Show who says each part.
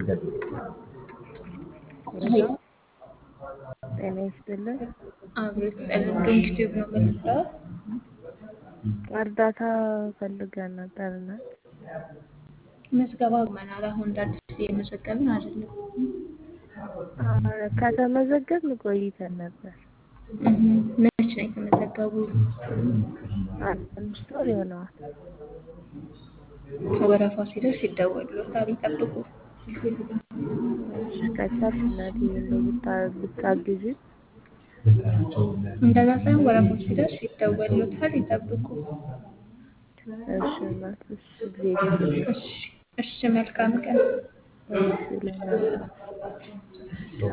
Speaker 1: ሄሎ
Speaker 2: ጤና ይስጥልን።
Speaker 1: አቤት ጸሎት ዶንኪ ቲዩብ ነው የምትለው?
Speaker 2: እርዳታ ፈልገን ነበርና
Speaker 1: ምዝገባ መናል አሁን እንደ አዲስ እየመዘገብን አይደለም።
Speaker 2: ከተመዘገብን ቆይተን ነበር።
Speaker 1: እህ፣ መች ነው የተመዘገቡ?
Speaker 2: አንድ አምስት ወር ይሆነዋል።
Speaker 1: ወረፋ ሲደርስ ይደወሉታል፣ ይጠብቁ።
Speaker 2: እሺ፣ ከቻልሽ እናቴ እንደው ብታ- ብታግዢ።
Speaker 1: እንደዛ ሳይሆን ወረፋው ሲደርስ ይደወሉታል፣ ይጠብቁ።
Speaker 2: እሺ እናት፣ እሺ እግዜር ይስጥልኝ።
Speaker 1: እሺ፣ እሺ፣ መልካም ቀን።
Speaker 2: እሺ ለእናንተ